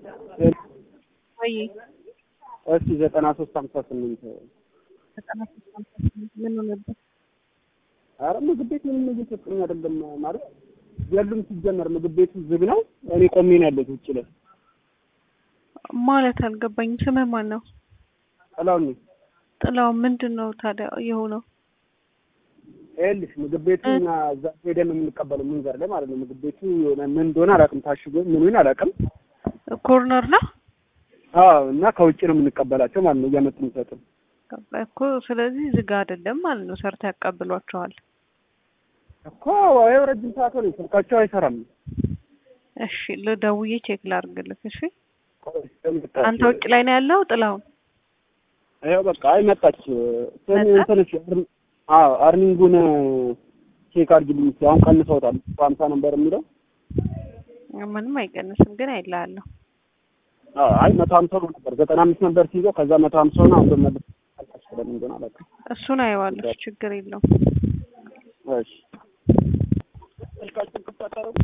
ወይ እስኪ ዘጠና ሶስት ሀምሳ ስምንት ዘጠና ሶስት ሀምሳ ስምንት ምን ሆነበት? አረ ምግብ ቤት ምንም እየሰጡኝ አይደለም ማለት የሉም። ሲጀመር ምግብ ቤቱ ዝግ ነው። እኔ ቆሜ ነው ያለሁት ውጭ ላይ። ማለት አልገባኝም። ስምህ ማን ነው? ጥላውን ነኝ። ጥላው ምንድን ነው ታዲያ የሆነው? ይኸውልሽ ምግብ ቤቱ እኛ እዛ ሄደን ነው የምንቀበለው መንገድ ላይ ማለት ነው። ምግብ ቤቱ የሆነ ምን እንደሆነ አላውቅም፣ ታሽጎ ምኑን አላውቅም። ኮርነር ነው አዎ እና ከውጭ ነው የምንቀበላቸው ማለት ነው እያመጡ የሚሰጡን እኮ። ስለዚህ ዝግ አይደለም ማለት ነው። ሰርተ ያቀብሏቸዋል እኮ ይኸው ረጅም ሰዓት ሆነኝ፣ ስልካቸው አይሰራም። እሺ ልደውዬ ቼክ ላድርግልህ። እሺ አንተ ውጭ ላይ ነው ያለው ጥላውን? ይኸው በቃ አይ መጣች። እንትንሽ አዎ አርኒንጉን ቼክ አድርጊልኝ። አሁን ቀንሰውታል። ሀምሳ ነበር የሚለው ምንም አይቀንስም፣ ግን አይልሃለሁ። አዎ አይ መቶ ሀምሳ ነው ነበር ዘጠና አምስት ነበር ሲይዘው ከዛ መቶ ሀምሳ ነው አሁን በመለስ አልቃሽ ስለምን እንደሆነ አላውቅም። እሱን አየዋለሁ፣ ችግር የለውም። እሺ ስልካችን ክፍት አታደርጉም?